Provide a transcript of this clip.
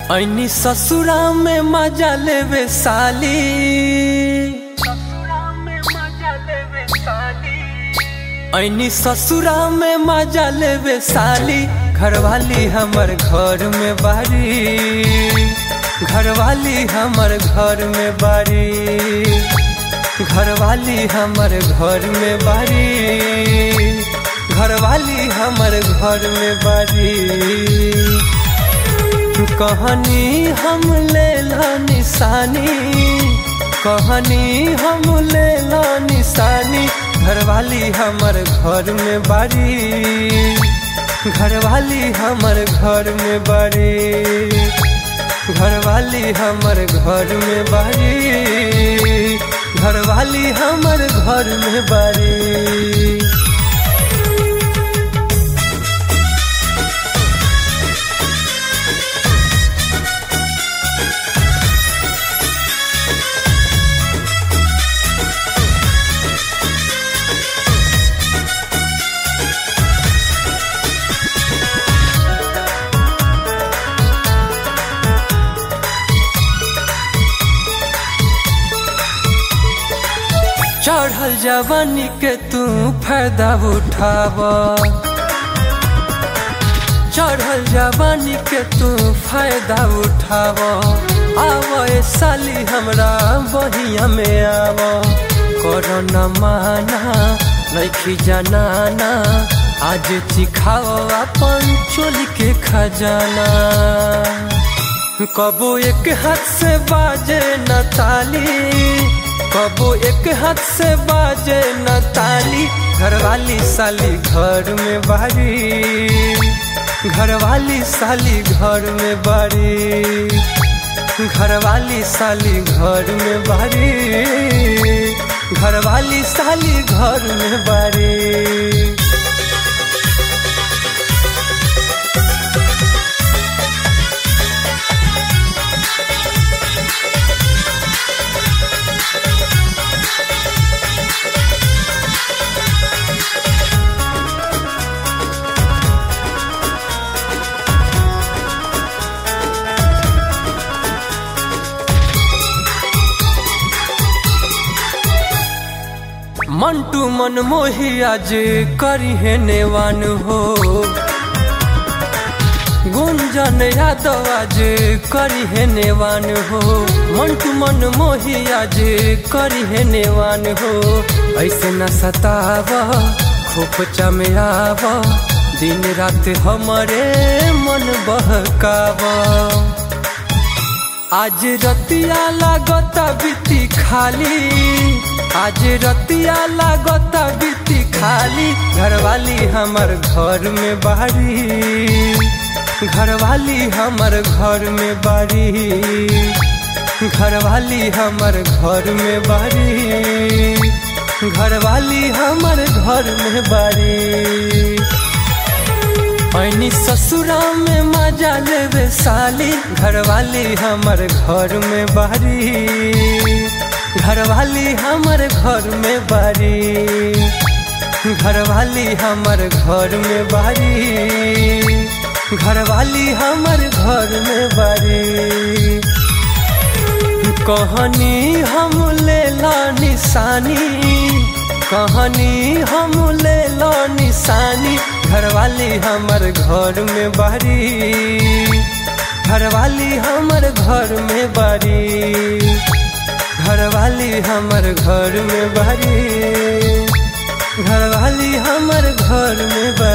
ऐनी ससुरा में मजा लेवे साली ऐनी ससुरा में मजा लेवे साली घरवाली हमर घर में बारी घरवाली हमर घर में बारी घरवाली हमर घर में बारी घरवाली हमर घर में बारी कहानी हम ले ला निशानी कहानी हम ले ला निशानी घरवाली हमर घर में बारी घरवाली हमर घर में बारी घरवाली हमर घर में बारी घरवाली हमर घर में बारी चढ़ल जवानी के तू फायदा उठाव चढ़ल जवानी के तू फायदा उठाव आव ए साली हमरा बहिया में आव कर न माना लैखी जनाना आज चिखाओ अपन चोली के खजाना कबो एक हाथ से बाजे न ताली कबो एक हाथ से बाजे न ताली घरवाली साली घर में बारी घरवाली साली घर में बारी घरवाली साली घर में बारी घरवाली साली घर में बारी मंटू मन मोही आज करी है नेवान हो गुंजन यादव आज करी है नेवान हो मंटू मन मोही आज करी है नेवान हो ऐसे न सताव खूब चमयाव दिन रात हमारे मन बहकाव आज रतिया लागता बीती खाली आज रतिया लागता बीती खाली घरवाली हमर घर में बारी घरवाली हमर घर में बारी घरवाली हमर घर में बारी घरवाली हमर घर में बारी ऐनी ससुरा में मजा लेवे साली घरवाली हमर घर में बारी घरवाली हमर घर में बारी घरवाली हमर घर में बारी घरवाली हमर घर में बारी कहानी हम ले ला निशानी कहानी हम ले ला निशानी घरवाली हमर घर में बारी घरवाली हमर घर में बारी घरवाली हमर घर में बारी घरवाली हमर घर में बारी